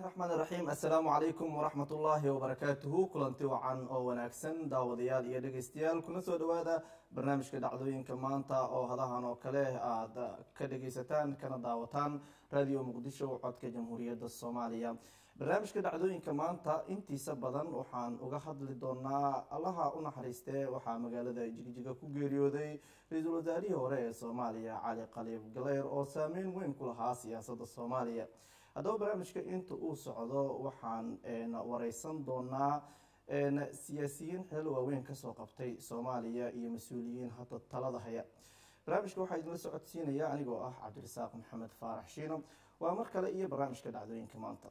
raxmaan iraxiim assalaamu calaykum waraxmat ullaahi wabarakaatuhu kulanti wacan oo wanaagsan daawadayaal iyo dhegeystayaal kuna soo dhawaada barnaamijka dhacdooyinka maanta oo hadahan oo kale aada ka dhegeysataan kana daawataan radio muqdisho codka jamhuuriyadda soomaaliya barnaamijka dhacdooyinka maanta intiisa badan waxaan uga hadli doonaa allaha u naxariistee waxaa magaalada jigjiga ku geeriyooday ra-iisul wasaarihii hore ee soomaaliya cali khaliif galeyr oo saameyn weyn ku lahaa siyaasadda soomaaliya haddaba barnaamijka inta uu socdo waxaan wareysan doonaa siyaasiyiin xilal waaweyn kasoo qabtay soomaaliya iyo mas-uuliyiin hadda talada haya barnaamijka waxaa idinla socodsiinaya anigoo ah cabdirasaaq maxamed faarax shiino waa mar kale iyo barnaamijka dhacdooyinka maanta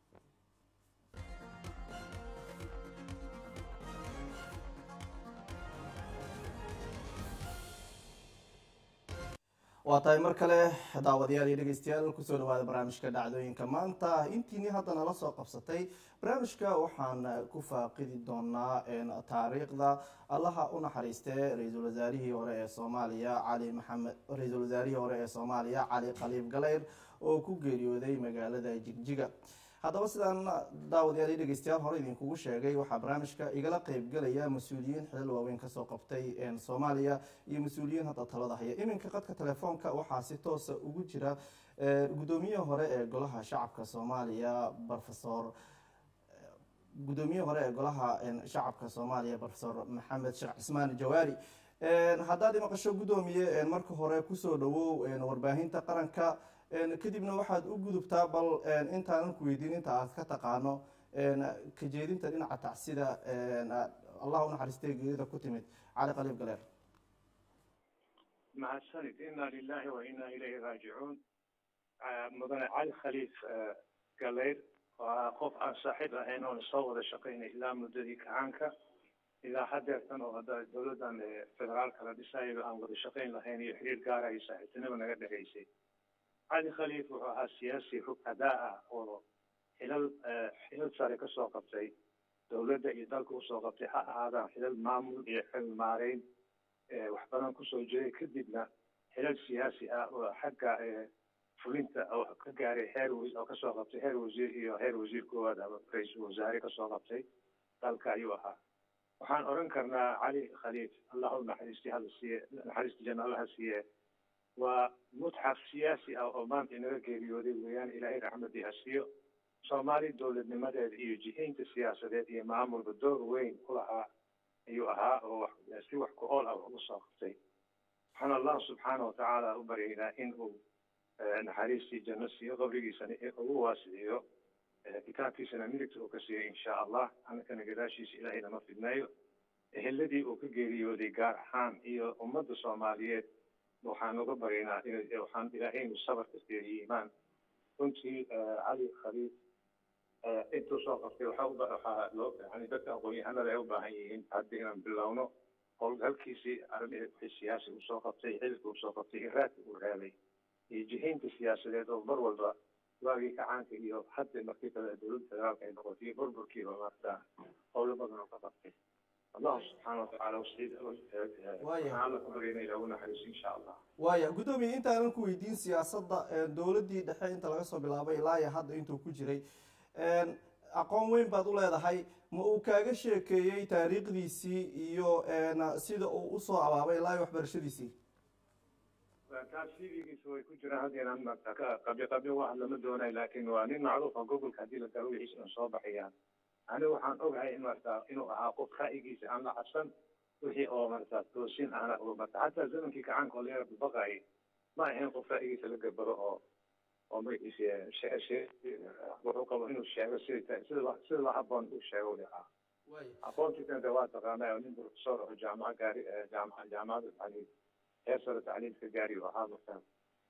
waa tahay mar kale daawadayaal iyo dhegeystayaal kusoo dhawaada barnaamijka dhacdooyinka maanta intiini hadda nala soo qabsatay barnaamijka waxaan ku faaqidi doonaa taariikhda allaha u naxariistee ra-iisul wasaarihii hore ee soomaaliya cali maxamed ra-iisul wasaarihii hore ee soomaaliya cali khaliif galeyr oo ku geeriyooday magaalada jigjiga haddaba sidaan daawadayaal iyo dhegeystayaal hore idinkugu sheegay waxaa barnaamijka igala qeybgelaya mas-uuliyiin xilal waaweyn kasoo qabtay soomaaliya iyo mas-uuliyiin hadda talada haya iminka qadka telefoonka waxaa si toosa ugu jira gudoomiye hore ee golaha shacabka soomaaliya rofesor gudoomiye hore ee golaha shacabka soomaaliya rofesor maxamed sheekh cismaan jawaari haddaad imaqasho gudoomiye marka hore kusoo dhawow warbaahinta qaranka kadibna waxaad u gudubtaa bal intaanan ku weydiin inta aad ka taqaano kajeedinta dhinaca tacsida allah unaxariistay geerida ku timid cali khaliif galeer mahadsanid ina lilahi wa ina ilayhi raajicuun mudane cali khaliif galeyr waa qof aan saaxiib ahayn oona soo wada shaqaynay ilaa muddadii kacaanka ilaa hadeertan oo hadda dowladdan federaalka la dhisayaba aan wada shaqayn lahayn iyo xiriir gaara iyo saaxiibtinimo naga dhexaysay cali khaliif wuxuu ahaa siyaasi rugadaa ah oo xilal xilal sare kasoo qabtay dowladda iyo dalka usoo qabtay ha ahaadaan xilal maamul iyo xilal maareyn wax badan kusoo jiray kadibna xilal siyaasi ah oo xagga fulinta oo ka gaaray heer oo kasoo qabtay heer wasiir iyo heer wasiir koowaad ama ra-iisul wasaare kasoo qabtay dalka ayuu ahaa waxaan oran karnaa cali khaliif allah u naxariistay hala siiye naxariista janna allaha siiye waa mutxaf siyaasi ah oo maanta inaga geeriyooday weeyaan ilaahay raxmadii ha siiyo soomaali dowladnimadeeda iyo jihaynta siyaasadeed iyo maamulka door weyn ku lahaa ayuu ahaa oo si wax ku ool ah uga soo qabtay waxaan allah subxaana watacaala u baryaynaa in uu naxariistii janno siiyo qabrigiisana ugu waasiciyo kitaabkiisana midigta uu ka siiyo insha allah annakana gadaashiisa ilaahay nama fidneeyo eheladii uu ka geeriyooday gaar ahaan iyo ummadda soomaaliyeed waxaan uga baryaynaa waxaan ilaahaynu sabarka siiyo iimaan runtii cali khaliif intuu soo qabtay waxaa loo yani dadka aqoon-yahanada ay u baahan yihiin hadda inaan bilowno howlgalkiisii arrimihii siyaasi uu soo qabtay xilka uu soo qabtay iraadka uu reebay iyo jihaynta siyaasadeed oo mar walba waagii kacaanka iyo hadda markii kale dowladda federaalka ay noqotay iyo burburkiiba maarta howlo badan oo ka qabtay allahu subxaana watacaala alla ku baryana ilaagu naxariiso insha allah waaya guddoomiye intaanan ku weydiin siyaasadda dowladdii dhexe inta laga soo bilaabay ilaa iyo hadda intuu ku jiray aqoon weyn baad u leedahay ma uu kaaga sheekeeyey taariikhdiisii iyo sida uu usoo abaabay ilaa iyo waxbarashadiisii taas cv-giisa way ku jiraan hadda inaan marta qabyo qabyo wax lama doonayo laakin waa nin macruufa gobolka haddii la galo wixiisa soo baxayaan anigu waxaan ogahay in marta inuu ahaa qof ra'yigiisa aan la cabsan wixii oo marta toosin ahna oo marta xataa zamankii kacaanka oo layara baqayay ma ahayn qof ra'yigiisa la gabaro oo oo magaciisa wuxuu qabo inuu sheego sida sida sida la haboon uu sheego uu ahaa aqoontiisana de waa taqaanaa nin professor oo jaamaca gaari jaamaca jaamacada tacliim heer sare tacliimka gaari oo ahaa marka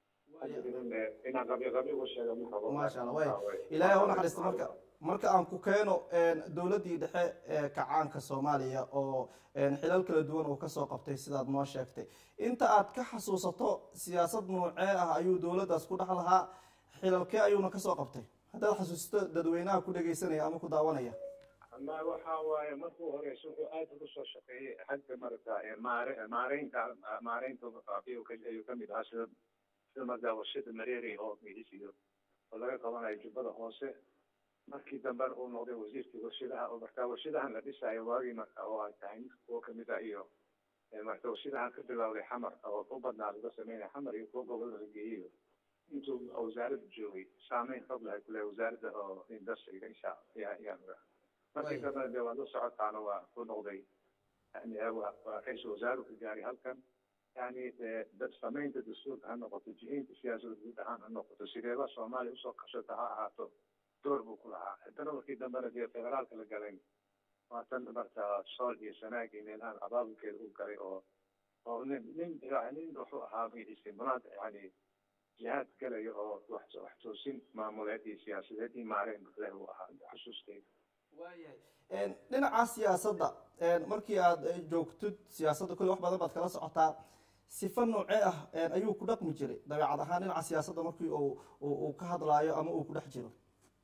inaan qabyo qabyo uga sheego ma rabo maasha allah way ilaahay ha u naxariista marka marka aan ku keeno dowladdii dhexe ee kacaanka soomaaliya oo xilal kala duwan uu kasoo qabtay sidaad noo sheegtay inta aad ka xasuusato siyaasad noocee ah ayuu dowladdaas ku dhex lahaa xilalkee ayuuna kasoo qabtay haddaad xasuusato dadweynaha ku dhegeysanaya ama ku daawanaya ma waxa waaye markuu horeysa wuxuu aada uga soo shaqeeyey xagga marata maare maareynta maareynta ayuu kamid ahaa sida sida markaa warshada mareeri oo magiciisiyo oo laga qabanayo jubbada hoose markii dambena uu noqday wasiirkii warshadaha oo markaa warshadahan la dhisaayo waagii marka oo ay tahay mid kuwo kamid ah iyo marka warshadahan ka bilowday xamar oo u badnaa laga sameynaya xamar iyo kuwo gobolada la geeyayo intuu wasaaradda joogay saameyn xoog lahay kule wasaaradda oo industriga insha yaa yaa markii dambena dee waad la socotaana waa ku noqday yani waa ra-iisul wasaaruhu ka gaaray halkan yani dad samaynta dastuurka ha noqoto jihaynta siyaasadda guud ahaan ha noqoto sideeba soomaaliya usoo qabsata ha ahaato door buu ku lahaa haddana markii dambena dee federaalka la galay waa tan marka sool iyo sanaag iyo meelahan abaabulkeeda u galay oo oo nin nin nin wuxuu ahaa istimulaad yani jihaad galaya oo wax wax toosin maamuleed iyo siyaasadeed iyo maareen leh uu ahaa xusuusteyda waayahay dhinaca siyaasadda markii aad joogtid siyaasadda kule wax badan baad kala socotaa sifa noocee ah ayuu ku dhaqmi jiray dabeecad ahaan dhinaca siyaasadda markii uu uu ka hadlaayo ama uu ku dhex jiro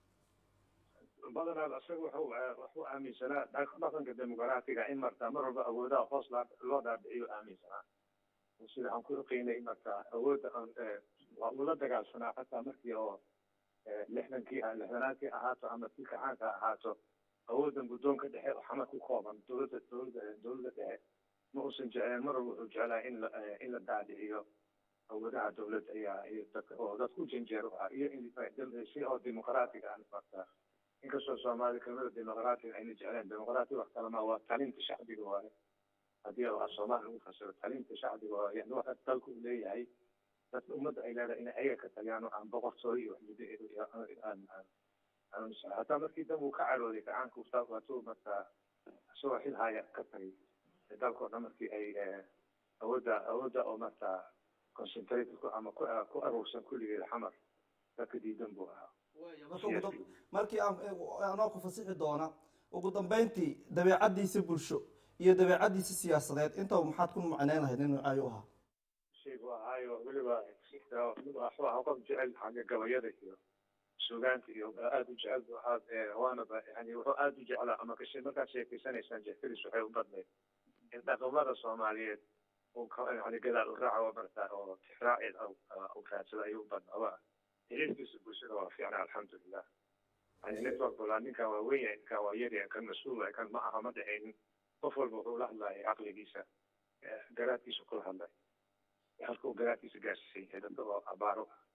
badanaa isaga wuxuu wuxuu aaminsanaa dhaqanka dimuqraatiga in marka mar walba awoodaha hoos loo dhaadhiciyo aaminsanaa sida aan ku oqeynay marka awoodda waa uu la dagaalsanaa xataa markii oo lixdankii lixdanaadkii ahaato ama tii kacaanka ahaato awooddan guddoonka dhexe oo xamar ku kooban dowladda dowladda dowladda dhexe ma uusan jecleen mar walba wuxuu jeclaa in la in la daadhiciyo awoodaha dowladda ayaa iyo dadka oo dad ku janjeero ah iyo in si oo dimuqraatiga ah marka inkastoo soomaali kelmada dimuqraatiga ayna jecleen dimuqraati wax kalema waa talinta shacbiga waaye haddii a soomaali lagu fasiro talinta shacbiga waa yani waxa dalku uu leeyahay dadka ummadda ay leedahay inay ayaga ka taliyaan oo aan boqortooyo iyo waxmuddo aan hataa markii dambe uu ka carooday gacaanka ustaad waatuu marka isagoo xil haya ka tagay dalkao dhan markii ay awoodda awoodda oo marka concentrate ama ku aruursan kulligeed xamar dadka diidan buu ahaa markii anoo ku fasixi doona ugu dambeyntii dabeecadiisa bulsho iyo dabeecadiisa siyaasadeed intaba maxaad ku macneyn lahayd in noocaayo u ahaa shaygu ahaayo weliba wuxuu ahaa qof jecel xagga gabayada iyo sugaanta iyo aada u jecel buu ahaa waanaba yani wuxuu aada u jeclaa ama kashi markaad sheekeysanaysaan jehkadiis waxay u badnayd in dhaqamada soomaaliyeed uu yani gadaal u raaco marka oo tixraacid u raadsada ayuu u badnaa xiriirkiisa bulshada waa fiicnaa alxamdulilah yani network walaa ninkan waa weyn yahay ninkan waa yar yahay kan mas-uul waay kan ma aha ma dhexaynin qof walba wuxuu la hadlayay caqligiisa garaadkiisa kula hadlay halkuu garaadkiisa gaarsiisan yahay dadka oo abaaro ah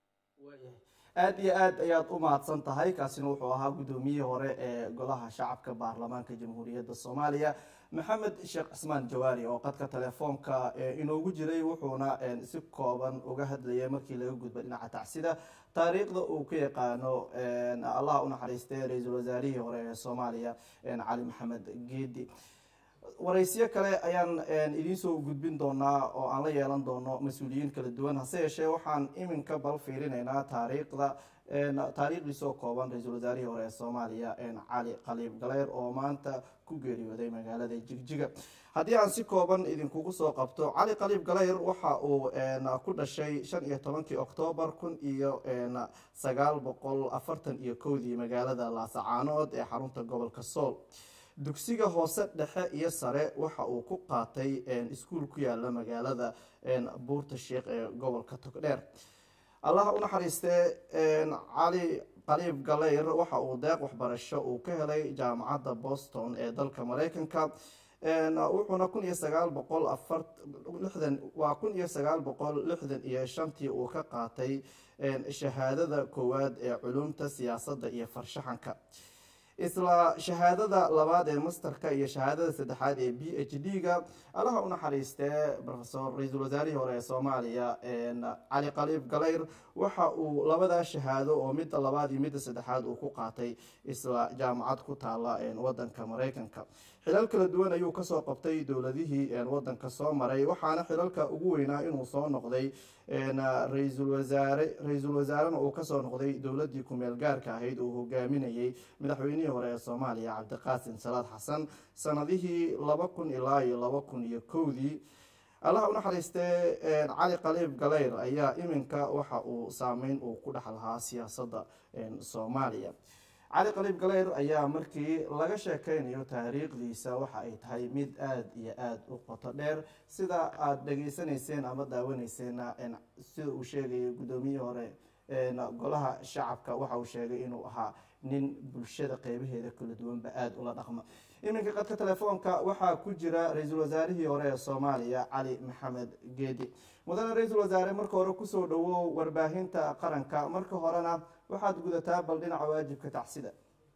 aada iyo aad ayaad u mahadsan tahay kaasina wuxuu ahaa guddoomiyihii hore ee golaha shacabka baarlamaanka jamhuuriyadda soomaaliya maxamed sheekh cismaan jawaari oo qadka telefoonka inoogu jiray wuxuuna si kooban uga hadlayay markii laga gudba dhinaca tacsida taariikhda uu ka yaqaano allah unaxariistay ra-iisul wasaarihii hore ee soomaaliya cali maxamed geedi waraysiyo kale ayaan idiin soo gudbin doonaa oo aan la yeelan doono mas-uuliyiin kala duwan hase yeeshee waxaan iminka bal fiirinaynaa taariikhda taariikhdiisoo kooban ra-iisul wasaarihii hore ee soomaaliya cali qaliib galeyr oo maanta ku geeriyooday magaalada jigjiga haddii aan si kooban idinkugu soo qabto cali qaliib galeyr waxa uu ku dhashay shan iyo tobankii oktoobar kun iyo sagaal boqol afartan iyo kowdii magaalada laasacaanood ee xarunta gobolka sool dugsiga hoose dhexe iyo sare waxa uu ku qaatay iskuul ku yaala magaalada buurta sheikh ee gobolka togdheer allaha unaxariistee cali qaliib galeyr waxa uu deeq waxbarasho uu ka helay jaamacadda boston ee dalka mareykanka wuxuuna kun iyo sagaal boqol afar lixdan waa kun iyo sagaal boqol lixdan iyo shantii uu ka qaatay shahaadada koowaad ee culumta siyaasadda iyo farshaxanka isla shahaadada labaad ee masterka iyo shahaadada saddexaad ee b h d ga allaha unaxariistee rofesor ra-iisul wasaarihii hore ee soomaaliya cali qaliib galeyr waxa uu labadaa shahaado oo midda labaad iyo midda saddexaad uu ku qaatay isla jaamacad ku taala wadanka mareykanka xilal kala duwan ayuu kasoo qabtay dowladihii wadanka soo maray waxaana xilalka ugu weynaa inuu soo noqday ra-iisul wasaare ra-iisul wasaarena uu kasoo noqday dowladii kumeel gaarka ahayd uu hogaaminayay madaxweynihii hore ee soomaaliya cabdiqaasim salaad xasan sanadihii laba kun ilaa iyo laba kun iyo kowdii allaha unaxariistee cali qaliib galeyr ayaa iminka waxa uu saameyn uu ku dhex lahaa siyaasadda soomaaliya cali qaliib galeyr ayaa markii laga sheekeynayo taariikhdiisa waxa ay tahay mid aada iyo aada u qoto dheer sida aada dhegeysanayseen ama daawanayseen sida uu sheegayay guddoomiyihii hore golaha shacabka waxa uu sheegay inuu ahaa nin bulshada qeybaheeda kala duwanba aada ula dhaqma iminka qadka telefoonka waxaa ku jira ra-iisul wasaarihii hore ee soomaaliya cali maxamed geedi mudane ra-iisul wasaare marka hore kusoo dhawow warbaahinta qaranka marka horena waxaad gudataa bal dhinaca waajibka tacsida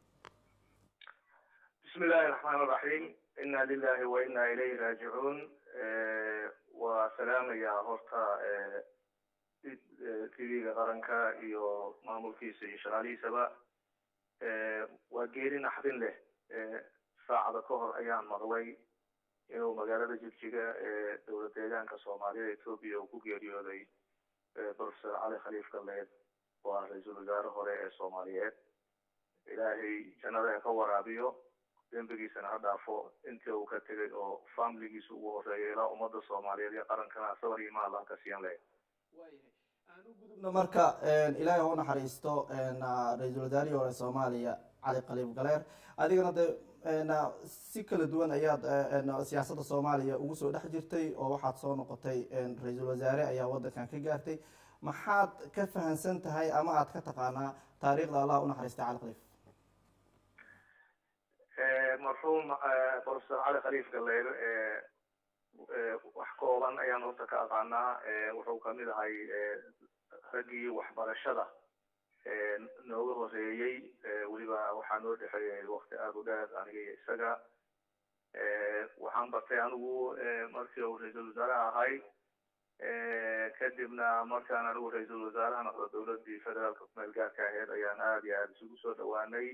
bismi illaahi raxmaan raxiim inna lilahi wa inna ilayhi raajicuun waa salaamayaa horta tv-ga qaranka iyo maamulkiisa iyo shaqaalihiisaba waa geeri naxdin leh saacada ka hor ayaan maqlay inuu magaalada jigjiga ee dowlad deegaanka soomaaliyada etoobiya uu ku geeriyooday professor cali khaliif galleed oo ah ra-iisul wasaare hore ee soomaaliyeed ilaahay jannada ha ka waraabiyo dembigiisana ha dhaafo intii uu ka tegay oo familigiisa ugu horeeyo ilaa ummadda soomaaliyeed iyo qarankana sabar iyo maal ah ka siiyan leh aan u gudubno marka ilaahay ha u naxariisto ra-iisul wasaarihii hore soomaaliya cali khaliif galeer adigana de si kala duwan ayaad siyaasadda soomaaliya ugu soo dhex jirtay oo waxaad soo noqotay ra-iisul wasaare ayaa waddankan ka gaartay maxaad ka fahansan tahay ama aad ka taqaanaa taariikhda allah u naxariistay cali khaliif marxuum professor cali khaliif galeer wax kooban ayaan horta ka aqaanaa wuxuu kamid ahay raggii waxbarashada nooga horeeyey weliba waxaa noo dhexeeyay wakti aada u dheer aniga iyo isaga waxaan bartay anigu markii uu ra-iisul wasaaraha ahay kadibna markaan anigu ra-iisul wasaaraha noqdo dowladii federaalka kumeel gaarka aheyd ayaan aada iyo aada isugu soo dhawaanay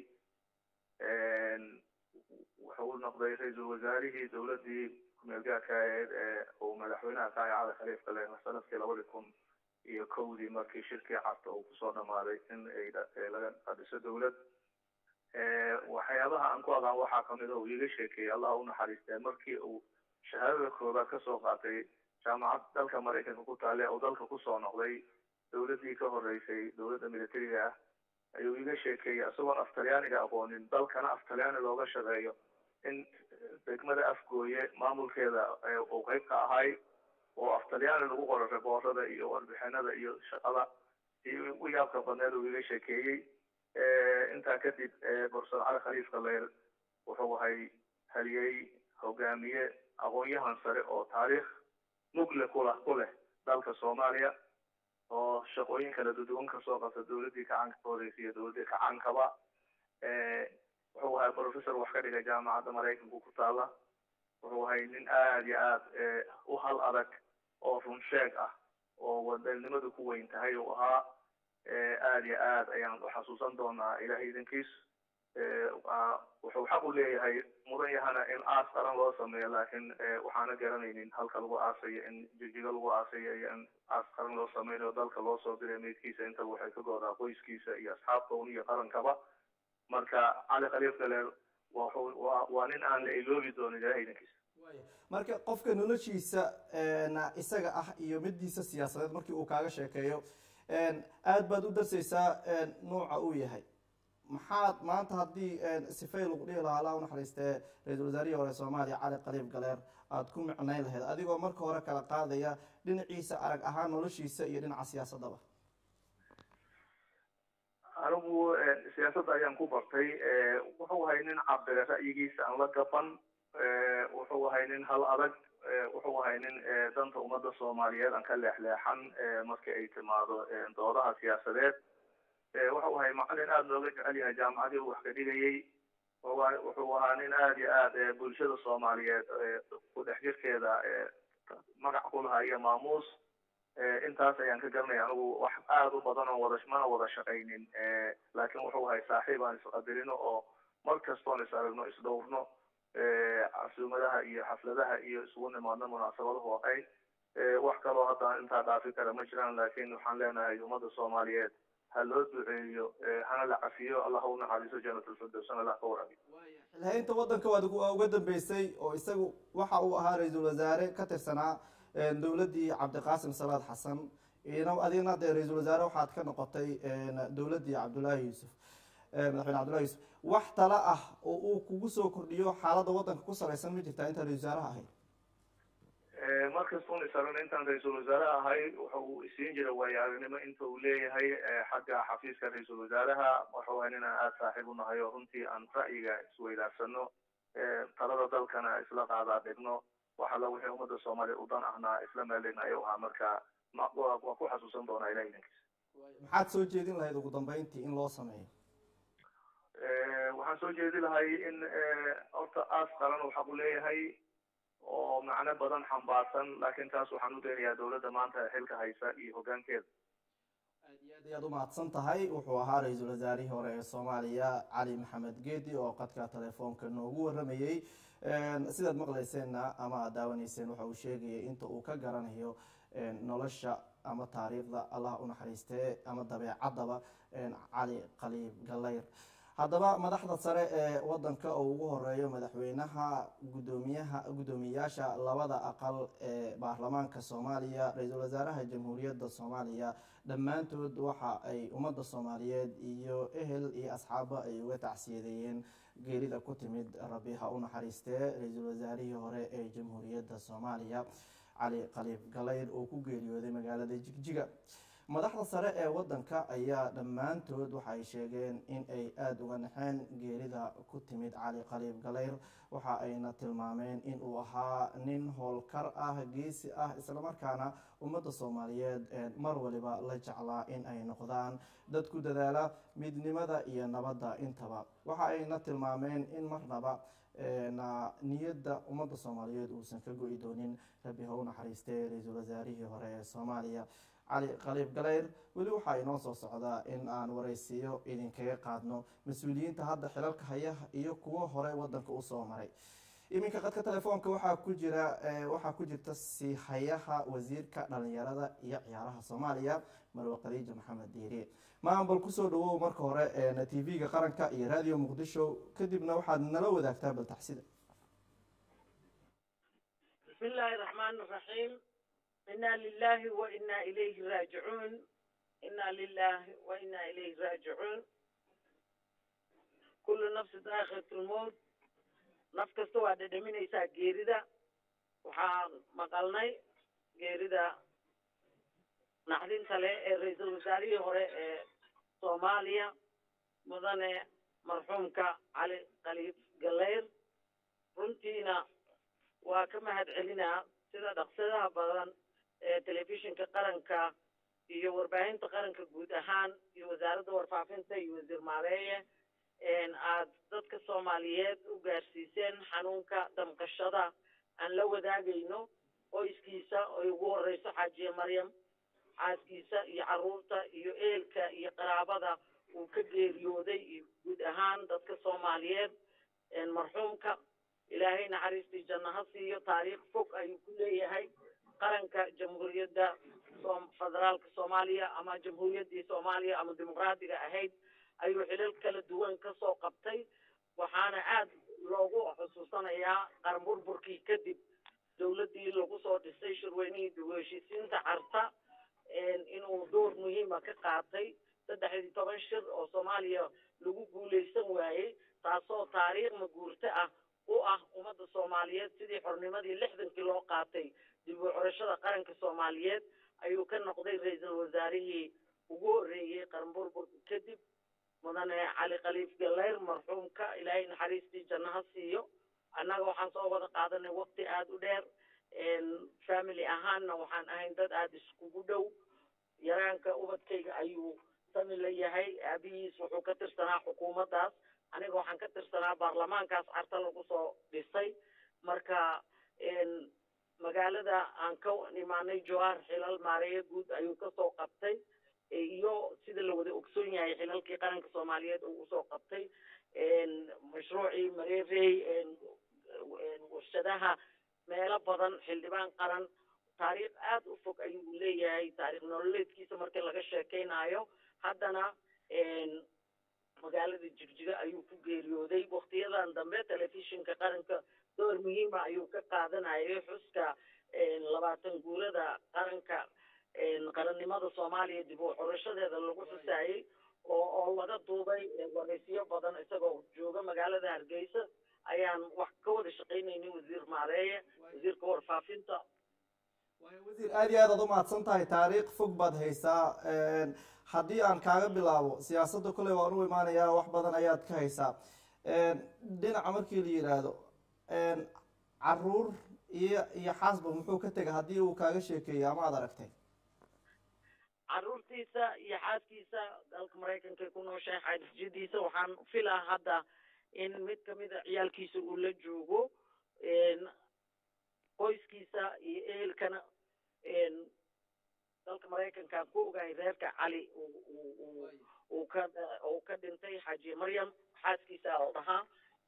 wuxuu noqday ra-iisul wasaarihii dowladii kumeel gaarka aheyd ee uu madaxweynaha ka ahay cali khaliif galeena sanadkii labadi kun iyo kowdii markii shirkii carta uu kusoo dhamaaday in ay laga qadhiso dowlad waxyaabaha aan ku aqaan waxaa kamid a uu iiga sheekeeyey allah u naxariistee markii uu shahaadada koobaad kasoo qaatay jaamacad dalka maraykanka ku taale uu dalka kusoo noqday dowladii ka horeysay dowladda militariga ah ayuu iiga sheekeeyey isagoon af talyaaniga aqoonin dalkana af talyaani looga shaqeeyo in degmada afgooye maamulkeeda uu qeyb ka ahay oo af talyaani lagu qoro reboorada iyo warbixinada iyo shaqada iyo u yaabka badneed uu iga sheekeeyey intaa kadib professor cali khaliif galeer wuxuu ahay haliyey hogaamiye aqoon-yahan sare oo taariikh mugle kula ku leh dalka soomaaliya oo shaqooyin kala duduwan kasoo qabta dowladdii kacaanka ka horeysay iyo dowladdii kacaankaba wuxuu ahay professor wax ka dhigay jaamacadda maraykanka ku taala wuxuu ahay nin aada iyo aad u hal adag oo run sheeg ah oo wadanimadu ku weyn tahay uu ahaa aada iyo aad ayaan uxasuusan doonaa ilahay idankiis wuxuu xaq u leeyahay mudan yahana in aas qaran loo sameeyo laakiin waxaana garanaynin halka lagu aasayo in jijiga lagu aasayo iyo in aas qaran loo sameynayo dalka loo soo diray meydkiisa intaba waxay ka goodaa qoyskiisa iyo asxaabta un iyo qarankaba marka cali khaliif galeer waa nin aan la iloobi doonin ilahay idankiis marka qofka noloshiisa isaga ah iyo midiisa siyaasadeed markii uu kaaga sheekeeyo aada baad u darsaysaa nuuca uu yahay maxaad maanta haddii sifay lagu dhihi lahaa allah unaxariistee ra-iisul wasaarihii hore soomaaliya cali khaliif galeer aada ku micnayn lahayd adigoo marka hore kala qaadaya dhinaciisa arag ahaan noloshiisa iyo dhinaca siyaasadaba anigu siyaasadda ayaan ku bartay wuxuu ahay nin cabire ra'yigiisa aan la gaban wuxuu ahay nin hal adag wuxuu ahay nin danta ummadda soomaaliyeed aan ka leexleexan markii ay timaado doodaha siyaasadeed wuxuu ahay macalin aada looga jecel yahay jaamacadii uu wax ka dhigayey wuxuu ahaa nin aada iyo aad bulshada soomaaliyeed ku dhex jirkeeda magac ku lahaa iyo maamuus intaas ayaan ka garanaya anigu wax aada u badan oo wada mana wada shaqaynin laakiin wuxuu ahay saaxiib aan isqadirino oo mar kastoon is aragno isdhowrno casuumadaha iyo xafladaha iyo isugu nimaadno munaasabadahu ahayd wax kaloo hadda intaa dhaafi kara ma jiraan laakiin waxaan leenahay ummadda soomaaliyeed ha loo duceeyo hana la cafiyo allah u naxariiso janatulfirdowsana allah ka waraabiyo xilhaynta waddanka waad uga dambeysay oo isagu waxa uu ahaa ra-iisul wasaare ka tirsanaa dowladdii cabdiqaasim salaad xasan adigna dee ra-iisul wasaare waxaad ka noqotay dowladdii cabdullaahi yuusuf madaxweyne cabdullahi yuusuf wax tala ah oo uu kugu soo kordhiyo xaaladda waddanka ku salaysan ma jirtaa intaa ra-isul wasaaraha ahayd markastun isaran intaan ra-iisul wasaare ahay waxa uu isiin jiray waayo aragnimo inta uu leeyahay xagga xafiiska ra-iisul wasaaraha waxa waaya inaan aada saaxiib u nahay oo runtii aan ra'yiga isweydaarsano talada dalkana isla qaadaa dhigno wax alla wixii ummadda soomaaliya u dan ahnaa isla meeldhigna ayuu ahaa marka waa ku xasuusan doonaa ilahi idinkiisa maxaad soo jeedin lahayd ugu dambeyntii in loo sameeyo waxaan soo jeedi lahay in horta aas qaran uu xaq u leeyahay oo macno badan xambaarsan laakiin taas waxaan u daynayaa dowladda maanta xilka haysa iyo hoggaankeeda aad iyo aad ayaad umahadsan tahay wuxuu ahaa ra-iisul wasaarihii hore ee soomaaliya cali maxamed geedi oo qadka telefoonka noogu waramayey sidaad maqlayseenna ama aad daawanayseen waxa uu sheegayay inta uu ka garanayo nolosha ama taariikhda allah u naxariistee ama dabeecaddaba cali qaliib gallayr haddaba madaxda sare ee wadanka oo ugu horeeyo madaxweynaha gudoomiyaha guddoomiyayaasha labada aqal ee baarlamaanka soomaaliya ra-iisul wasaaraha jamhuuriyadda soomaaliya dhammaantood waxa ay ummadda soomaaliyeed iyo ehel iyo asxaabba ay uga tacsiyadeeyeen geerida ku timid rabi ha u naxariistee ra-iisul wasaarihii hore ee jamhuuriyadda soomaaliya cali qaliib galayr oo ku geeriyooday magaalada jigjiga madaxda sare ee wadanka ayaa dhammaantood waxay sheegeen in ay aada uga naxeen geerida ku timid cali qaliib galayr waxa ayna tilmaameen in uu ahaa nin howlkar ah geesi ah islamarkaana ummadda soomaaliyeed mar waliba la jeclaa in ay noqdaan dad ku dadaala midnimada iyo nabadda intaba waxa ayna tilmaameen in marnaba niyadda ummadda soomaaliyeed uusan ka go-i doonin rabi ha u naxariistee ra-iisul wasaarihii hore ee soomaaliya cali qaliib galayr weli waxaa inoo soo socdaa in aan waraysiyo idinkaga qaadno mas-uuliyiinta hadda xilalka haya iyo kuwo hore wadanka usoo maray iminka qadka telefoonka waxaa ku jira waxaa ku jirta siihayaha wasiirka dhalinyarada iyo ciyaaraha soomaaliya marwe khadiija maxamed diiri maambal kusoo dhawow marka hore t v-ga qaranka iyo radio muqdisho kadibna waxaad nala wadaagtaa baltaxsida bismi illaahi raxmaan raxiim inaa lilahi wa inaa ilayhi raajicuun inaa lilahi wa inaa ilayhi raajicuun kullu nafsi daakhiratulmowt naf kasta waa dhedhaminaysaa geerida waxaan maqalnay geerida naxdinta leh ee ra-iisul wasaarihii hore ee soomaaliya mudane marxuumka cali khaliif galeyr runtiina waa ka mahad celinaa sida dhaqsadaha badan ee telefishinka qaranka iyo warbaahinta qaranka guud ahaan iyo wasaaradda warfaafinta iyo wasiir maareeye aad dadka soomaaliyeed u gaarsiiseen xanuunka damqashada aan la wadaagayno qoyskiisa oy ugu horeyso xaajiye maryam xaaskiisa iyo carruurta iyo eelka iyo qaraabada uu ka geeriyooday iyo guud ahaan dadka soomaaliyeed marxuumka ilaahay naxariistii janno ha siiyo taariikh fog ayuu ku leeyahay qaranka jamhuuriyadda federaalka soomaaliya ama jamhuuriyaddii soomaaliya ama dimuqraadiga ahayd ayuu xilal kala duwan ka soo qabtay waxaana aad loogu xusuusanayaa qaran burburkii kadib dowladdii lagu soo dhisay shirweynihii dib u heshiisiinta carta inuu door muhiima ka qaatay saddex iyo toban shir oo soomaaliya lagu guulaysan waayey taasoo taariikh maguurto ah u ah ummadda soomaaliyeed sidii xornimadii lixdankii loo qaatay dib u curashada qaranka soomaaliyeed ayuu ka noqday ra-iisul wasaarihii ugu horreeyey qaran burburka kadib mudane cali khaliif galeyr marxuumka ilaahay naxariistii janno ha siiyo annaga waxaan soo wada qaadanay waqti aada u dheer family ahaanna waxaan ahayn dad aada iskugu dhow yaraanka ubadkayga ayuu sami la yahay aabihiis wuxuu ka tirsanaa xukuumaddaas aniga waxaan ka tirsanaa baarlamaankaas carta lagu soo dhisay marka magaalada aan ka imaanay joar xilal maareeye guud ayuu kasoo qabtay iyo sida la wada ogsoon yahay xilalkii qaranka soomaaliyeed uu usoo qabtay mashruucii mareerey warshadaha meelo badan xildhibaan qaran taariikh aada u fog ayuu leeyahay taariikh nololeedkiisa markii laga sheekeynayo haddana magaalada jigjiga ayuu ku geeriyooday waktiyadan dambe telefishinka qaranka door muhiima ayuu ka qaadanayay xuska labaatan guurada qaranka qarannimada soomaaliya dib u xurashadeeda lagu xusaayey oo oo laga duubay waraysiyo badan isagoo jooga magaalada hargeysa ayaan wax ka wada shaqaynaynay wasiir maareeye wasiirka warfaafinta wasiir aad iyo aad aad u mahadsan tahay taariikh fog baad haysaa haddii aan kaaga bilaabo siyaasadda kolley waan u imaanayaa wax badan ayaad ka haysaa dhinaca markii la yidhaahdo caruur iyo iyo xaasba muxuu ka tegay haddii uu kaaga sheekeeyo ama aad aragtay caruurtiisa iyo xaaskiisa dalka maraykanka ku nooshahay xaajiyadiisa waxaan filaa hadda in mid kamid a ciyaalkiisa uu la joogo qoyskiisa iyo ehelkana dalka maraykanka ku ogahay reerka cali uu ka uu ka dhintay xaaji maryam xaaskiisa oo dhahaa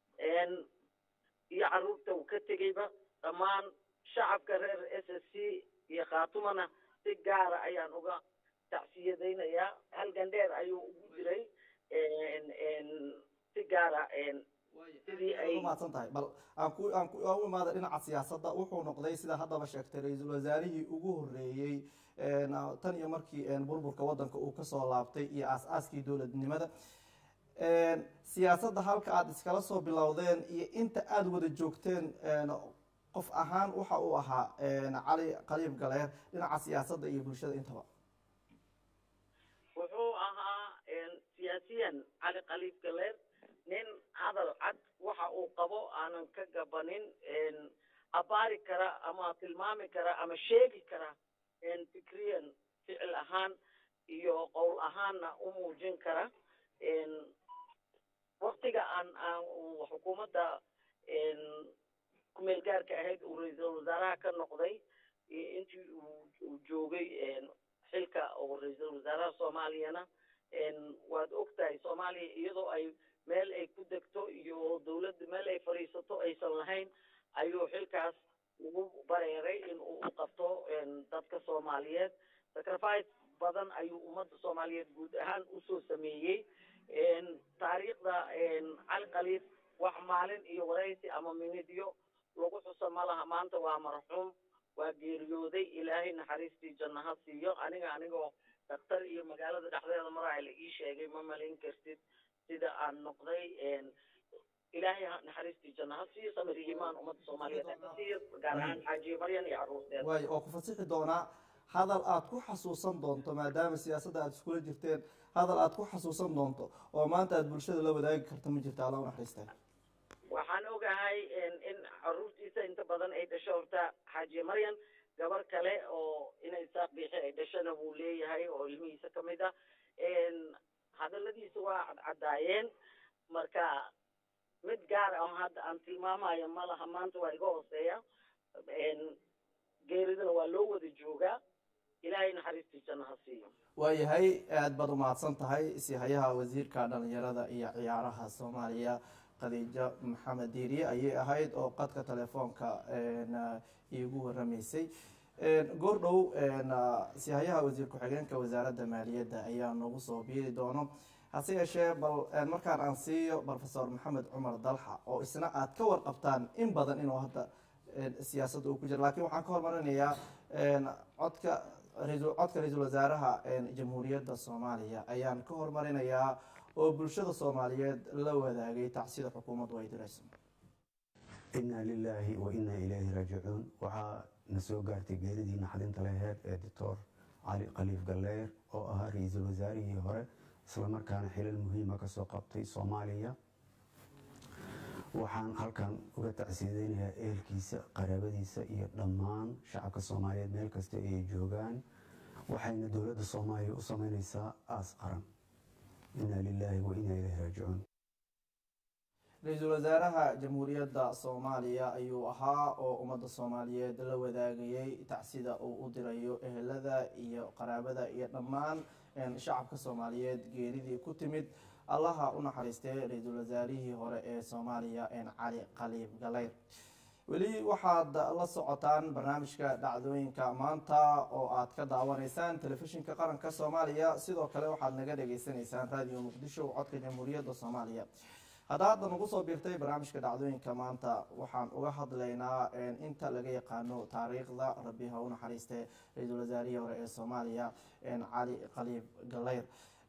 iyo caruurta uu ka tegeyba dhammaan shacabka reer s s c iyo khaatumana si gaara ayaan uga tacsiyadaynayaa halgan dheer ayuu ugu jiray si gaara sidii ay mahadsan tahay bal aan ku aan ku aan u imaada dhinaca siyaasadda wuxuu noqday sida haddaba sheegtay ra-iisul wasaarihii ugu horreeyey tan iyo markii burburka waddanka uu kasoo laabtay iyo aas-aaskii dowladnimada siyaasadda halka aada iskala soo bilowdeen iyo inta aada wada joogteen qof ahaan waxa uu ahaa cali qaliib galeer dhinaca siyaasadda iyo bulshada intaba wuxuu ahaa siyaasiyan cali qaliib galeer nin hadal cad waxa uu qabo aanan ka gabanin abaari kara ama tilmaami kara ama sheegi kara fikriyan ficil ahaan iyo qowl ahaanna u muujin kara waktiga aan aan xukuumadda kumeel gaarka ahayd uu ra-iisul wasaaraha ka noqday intii uu joogay xilka oo ra-iisul wasaaraha soomaaliyana waad ogtahay soomaaliya iyadoo ay meel ay ku degto iyo dawladda meel ay fadhiisato aysan lahayn ayuu xilkaas ugu bareeray in uu u qabto dadka soomaaliyeed sacrifice badan ayuu ummadda soomaaliyeed guud ahaan usoo sameeyey taariikhda cali khaliif wax maalin iyo waraysi ama minidyo lagu xuso ma laha maanta waa marxuum waa geeriyooday ilaahay naxariistii janno ha siiyo aniga anigoo daktar iyo magaalada dhexdeeda maraa la ii sheegay ma malin kartid sida aan noqday ilaahay naxariistii janno ha siiyo samir iyo imaan ummadda soomaaliyeed ha siiyo gaar ahaan xaajiye maryan iyo carruurteeda waayo oo ku fasixi doonaa hadal aad ku xasuusan doonto maadaama siyaasadda aad iskula jirteen hadal aad ku xasuusan doonto oo maanta aad bulshada la wadaagi karta ma jirta alla u naxariisteen waxaan ogahay in caruurtiisa inta badan ay dhasho horta xaajiye maryan gabar kale oo inay saaq biixi ay dhashana wuu leeyahay oo ilmihiisa ka mid ah hadaladiisa waa cadcadaayeen marka mid gaar ah hadda aan tilmaamayo ma laha maanta waa iga hooseeya geeridana waa loo wada joogaa ilaahay naxariistii janno ha siiyo waayahay aad baad umahadsan tahay sihayaha wasiirka dhalinyarada iyo ciyaaraha soomaaliya khadiijo maxamed diiriye ayay ahayd oo qadka telefoonka iigu waramaysay goor dhow sihayaha wasiir ku-xigeenka wasaaradda maaliyadda ayaa nagu soo biiri doono hase yeeshee bal markaan aan siiyo profesor maxamed cumar dalxa oo isna aad ka warqabtaan in badan inuu hadda siyaasadda uu ku jiro lakiin waxaan ka hormarinayaa codka codka ra-iisul wasaaraha jamhuuriyadda soomaaliya ayaan ka hormarinayaa oo bulshada soomaaliyeed la wadaagay tacsida xukuumaddu ay dirayso inaa lilaahi wa inaa ilaahi raajicuun waxaa na soo gaartay geeridii naxdinta laheyd ee doctor cali khaliif galleer oo ahaa ra-iisul wasaarihii hore islamarkaana xilal muhiima kasoo qabtay soomaaliya waxaan halkan uga tacsiyadeynayaa ehelkiisa qaraabadiisa iyo dhammaan shacabka soomaaliyeed meel kasta ay joogaan waxayna dowladda soomaaliya u sameyneysaa aas qaran inaa lilaahi wa inaa ilaahi raajicuun ra-iisul wasaaraha jamhuuriyadda soomaaliya ayuu ahaa oo ummadda soomaaliyeed la wadaagayay tacsida uu u dirayo ehelada iyo qaraabada iyo dhammaan shacabka soomaaliyeed geeridii ku timid allaha u naxariistay ra-iisul wasaarihii hore ee soomaaliya cali khaliib galeyr weli waxaad la socotaan barnaamijka dhacdooyinka maanta oo aad ka daawanaysaan telefishinka qaranka soomaaliya sidoo kale waxaad naga dhagaysanaysaan raadiyo muqdisho codka jamhuuriyadda soomaaliya hadda hadda nagu soo biirtay barnaamijka dhacdooyinka maanta waxaan uga hadlaynaa inta laga yaqaano taariikhda rabbi ha u naxariiste ra-iisul wasaarihii hore ee soomaaliya cali khaliib galeyr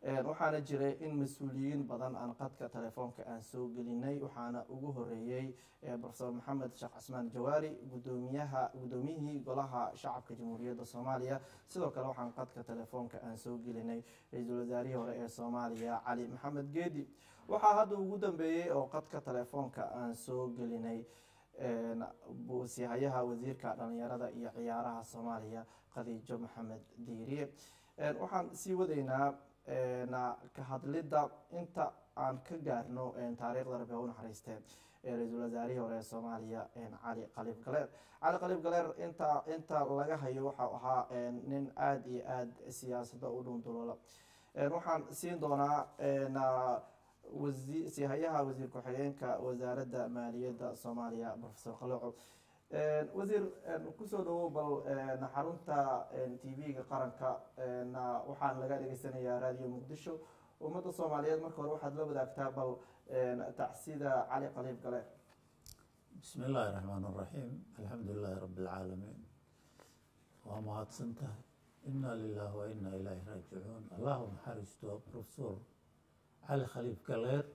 waxaana jiray in mas-uuliyiin badan aan qadka telefoonka aan soo gelinay waxaana ugu horeeyey profesor maxamed sheekh casmaan jawaari gudoomiyaha gudoomiyihii golaha shacabka jamhuuriyadda soomaaliya sidoo kale waxaan qadka telefoonka aan soo gelinay ra-iisul wasaarihii hore ee soomaaliya cali maxamed geedi waxaa hadda ugu dambeeyey oo qadka telefoonka aan soo gelinay buusihayaha wasiirka dhalinyarada iyo ciyaaraha soomaaliya khadiijo maxamed diiriye waxaan sii wadaynaa ka hadlidda inta aan ka gaarno taariikhda rabi u naxariistee ra-iisul wasaarihii hore ee soomaaliya cali qaliib galeer cali qaliib galeer inta inta laga hayo waxau ahaa nin aada iyo aada siyaasadda u dhunduloola waxaan siin doonaa wasihayaha wasiir ku-xigeenka wasaaradda maaliyadda soomaaliya profesor qalooco wasiir kusoo dhawow bal xarunta t v-ga qaranka waxaan laga dhegeysanayaa raadiyo muqdisho ummadda soomaaliyeed marka hore waxaad la wadaagtaa bal tacsida cali qaliib gale bismi illaahi raxmaan raxiim alxamdu lilaahi rabi lcaalamiin waa mahadsan tahay ina lilah wa ina ilaahi raajicuun allahu naxariisto profesor cali khaliif galeer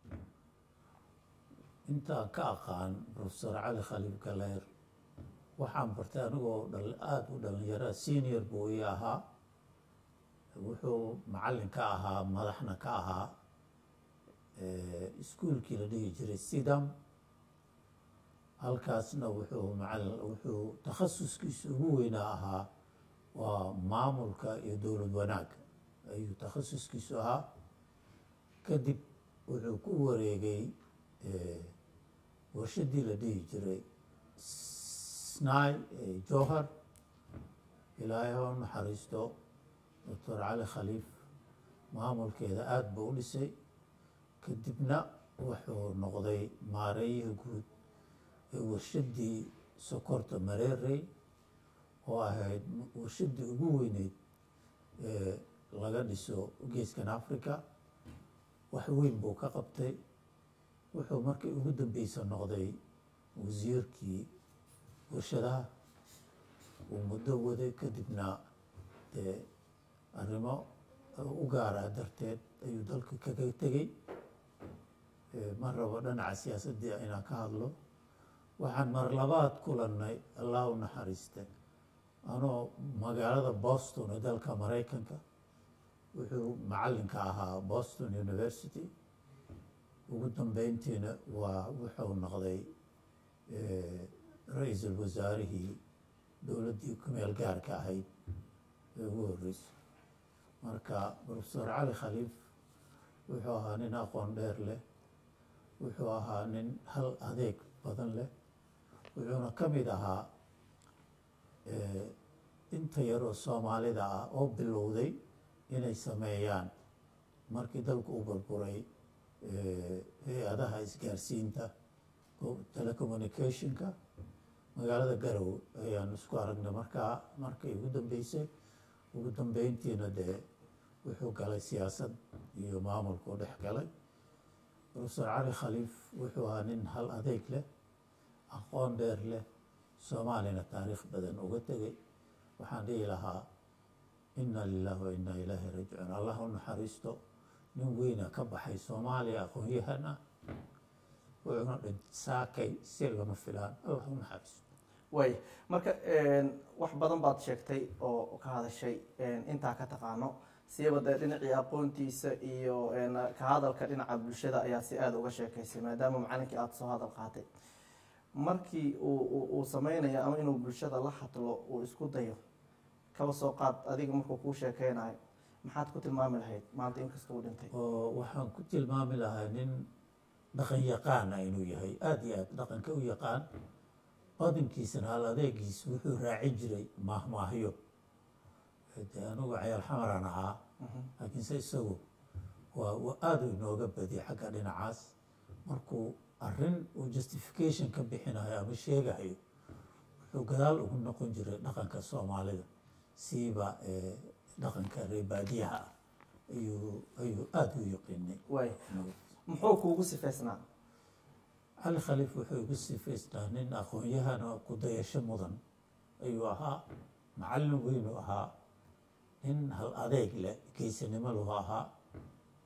intaan ka aqaan profesor cali khaliif galeer waxaan bartay anigoo aada u dhalinyara senior buu ii ahaa wuxuu macallin ka ahaa madaxna ka ahaa iskuolkii la dhihi jiray sidam halkaasna wuxuu macallin wuxuu takhasuskiisa ugu weynaa ahaa waa maamulka iyo dowlad wanaagga ayuu takhasuskiisu ahaa kadib wuxuu ku wareegay warshadii la dhihi jiray snai johar ilaahay ha u naxariisto doctor cali khaliif maamulkeeda aada buu u dhisay kadibna wuxuu noqday maareeyihii guud ee warshadii sokorta mareerey oo ahayd warshadii ugu weyneyd ee laga dhiso geeskan africa wax weyn buu ka qabtay wuxuu markii ugu dambeysa noqday wasiirkii warshadaha uu muddo waday kadibna dee arrimo u gaara darteed ayuu dalka kaga tegey ma rabo dhinaca siyaasaddii inaan ka hadlo waxaan mar labaad kulannay allah u naxariiste anoo magaalada boston ee dalka maraykanka wuxuu macallinka ahaa boston university ugu dambeyntiina waa wuxuu noqday ra-iisul wasaarihii dowladdii kumeel gaarka ahayd ee ugu horreysay marka profesor cali khaliif wuxuu ahaa nin aqoon dheer leh wuxuu ahaa nin hal adeeg badan leh wuxuuna ka mid ahaa inta yaroo soomaalida ah oo bilowday inay sameeyaan markii dalku u burburay hay-adaha isgaarsiinta telecommunicationka magaalada garow ayaan isku aragnay markaa markay ugu dambeysay ugu dambeyntiina dee wuxuu galay siyaasad iyo maamulku dhex galay profesor cali khaliif wuxuu ahaa nin hal adeeg leh aqoon dheer leh soomaalina taariikh badan uga tegay waxaan dhihi lahaa ina lilah wa ina ilaahi raajicuun allah u naxariisto nin weyna ka baxay soomaaliya aqoon-yahan ah wuxuuna dhinsaakay si lama filaan allah u naxariisto way marka wax badan baad sheegtay oo ka hadashay intaa ka taqaano siiba dee dhinacii aqoontiisa iyo ka hadalka dhinaca bulshada ayaa si aada uga sheekaysay maadaama macalinkii aada soo hadal qaatay markii uu sameynayo ama inuu bulshada la hadlo uu isku dayo kaba soo qaad adiga markuu kuu sheekeynayo maxaad ku tilmaami lahayd maanta inkasta uu dhintay oo waxaan ku tilmaami lahaa nin dhaqan yaqaana inuu yahay aada iyo aada dhaqanka u yaqaan badankiisana hal adeegiis wuxuu raacin jiray maahmaahyo de anigu cayaal xamaraan ahaa laakiinse isagu waa aada inooga badiyay xagga dhinacaas markuu arrin uu justification ka bixinayo ama sheegayo wuxuu gadaal ugu noqon jiray dhaqanka soomaalida siiba dhaqanka reebaadiyaha ah ayuu ayuu aada u yaqiinay way muxuu kuugu sifaysnaa cali khaliif wuxuu igu sifaysnaa nin aqoon-yahan oo ku dayasho mudan ayuu ahaa macallin weynuu ahaa nin hal adeeg leh geysanimo lahu ahaa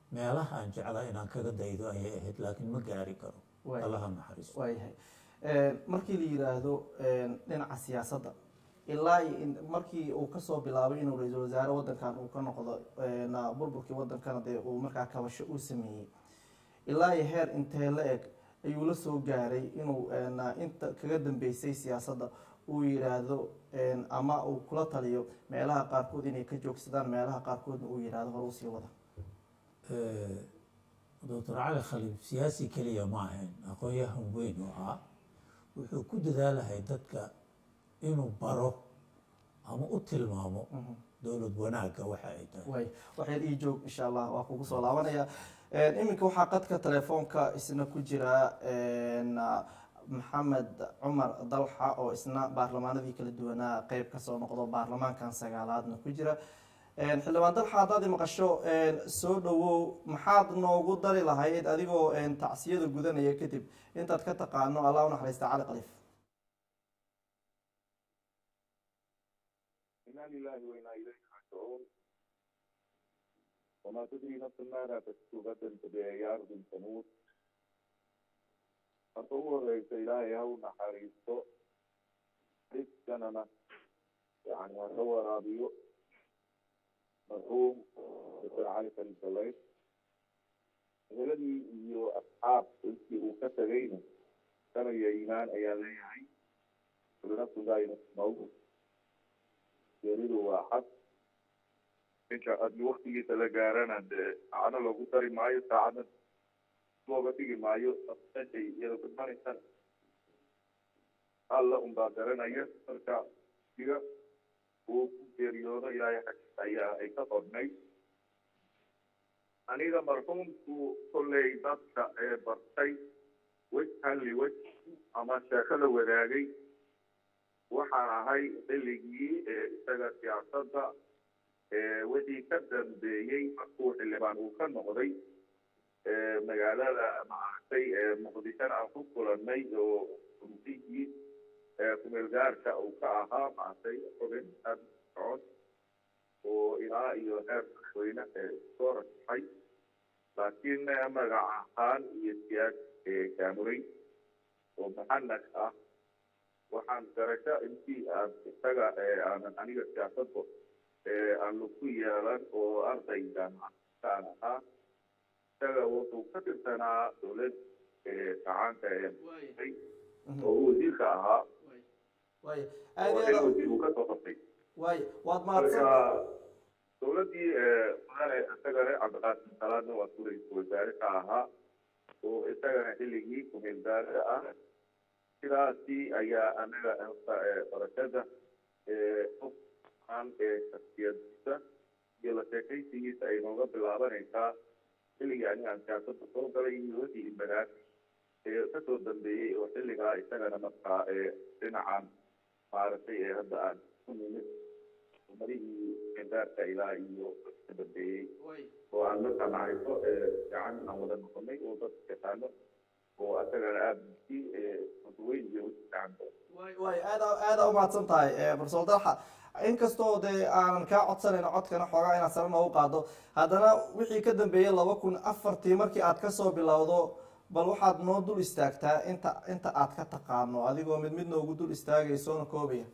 meelaha aan jeclaa inaan kaga daydo ayay ahayd laakiin ma gaari karo Waay. allaha naxariisto waayahay markii la yidhaahdo dhinaca siyaasadda ilaa iyo in- markii uu kasoo bilaabay inuu ra-iisul wasaare wadankan uu ka noqdo na burburkii wadankana dee uu markaa kabasho uu sameeyey ilaa iyo heer intee la eg ayuu la soo gaaray inuu na inta kaga dambeysay siyaasadda uu yidhaahdo ama uu kula taliyo meelaha qaarkood inay ka joogsadaan meelaha qaarkoodna uu yidhaahdo hore usii wada doctor cali khaliif siyaasi keliya ma ahayn aqoon-yahan weyn oo ah wuxuu ku dadaalahay dadka inuu baro ama u tilmaamo dowlad wanaagga waxa ay tahay way waxyar ii joog insha allah waa kugu soo laabanaya iminka waxaa qadka telefoonka isna ku jira maxamed cumar dalxa oo isna baarlamaanadii kala duwanaa qeyb kasoo noqdo baarlamaankan sagaalaadna ku jira xildhibaan dalxa haddaad i maqasho soo dhawow maxaad noogu dari lahayd adigoo tacsiyada gudanaya kadib intaad ka taqaano allah u naxariista cali khaliif إنا لله وإنا إليه راجعون وما تدري نفس ماذا تكسب غدا فبأي أرض تموت أتصور ليس إلهي هو نحريصه رزقنا يعني هو رابيو مرحوم دكتور علي خليل الليث الذي يو أصحاب التي وكتبين كانوا إيمان أيام ليهي كل نفس دائما موت geeridu waa xad ninka adni waktigiisa la gaarana dee cano loogu dari maayo saacadna looga dhigi maayo meeshay iyada kudmanaysana alla unbaa garanaya marka iga uu ku geeriyoodo ilaahay xaggiisa ayaa ay ka qornay aniga marxuumku kolley dadka ee bartay wejhan liwej ama sheeko la wadaagay waxaan ahay xilligii isaga siyaasadda wixii ka dambeeyey markuu xildhibaan uu ka noqday magaalada maaragtay muqdishona aan ku kulannay oo rumsigii kumeel gaarka uu ka ahaa maaragtay xubin aad socod oo ilaa iyo heer madaxweyne soo rasaxay laakiin magac ahaan iyo siyaas gaamuray oo muxanak ah waxaan garasho intii aan isaga aanan aniga siyaasadda aan lagu yeelan oo ardaygan aan ahaa isaga wuxuu ka tirsanaa dowlad gacaanka ee oo uu wasiirka ahaa way oo aad iyo xil aad wasiir uu ka soo qabtay way waad marka mahadsan dowladdii mudane isagana cabdiqaasim salaadna waa ku ra-iisul wasaare ka ahaa oo isagana xilligii kumeel gaarka ah sidaasi ayaa anaga barashada qofkan shaksiyadiisa iyo la sheekaysigiisa ay nooga bilaabanaysaa xilligii aniga aan siyaasadda soo galay iyo wixii banaad kasoo dambeeyey oo xilligaa isagana markaa dhinacan maaragtay ee hadda aan ku nimid umadihii gendaarka ilaa iyo ka dambeeyey oo aan markaa naxariso gacan aan wada noqonay oo dadka yaqaano oo asagana aada si weyn iyo gacan way way aada aada umahadsan tahay profesor dalxa inkastoo dee aanan kaa codsanayno codkana xoogaa inaad sare noogu qaado haddana wixii ka dambeeyey laba kun afartii markii aad kasoo bilowdo bal waxaad noo dul istaagtaa inta inta aad ka taqaano adigoo mid mid noogu dul istaagaysoona koobaya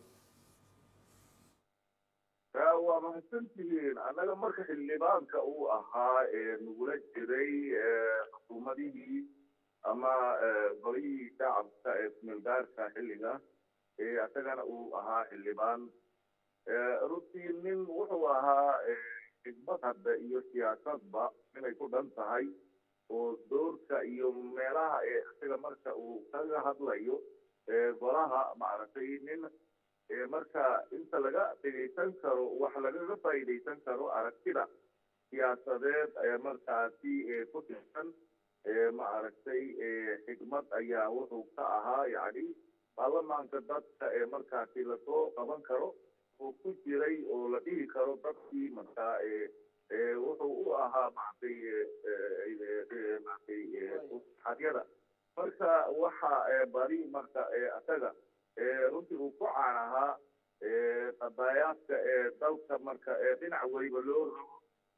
waa mahadsantihiin annaga marka xildhibaanka uu ahaa nagula jiray xukuumadihii ama golihii shacabka ee kumeelgaarka xilliga isagana uu ahaa xildhibaan runtii nin wuxuu ahaa xigmad hadda iyo siyaasadba inay ku dhan tahay oo doorka iyo meelaha ee isaga marka uu kaga hadlayo golaha maaragtay nin marka inta laga dhegaysan karo wax lagaga faa'iidaysan karo aragtida siyaasadeed ee markaasi ku tirsan maaragtay xigmad ayaa wuxuu ka ahaa yacni baarlamaanka dadka ee markaasi lasoo qaban karo oo ku jiray oo la dhihi karo dadkii markaa wuxuu u ahaa maaragtay maaragtay xadyada marka waxa bari marka isaga runtii uu ku caan ahaa qadaayaadka ee dalka marka dhinac weliba loo rabo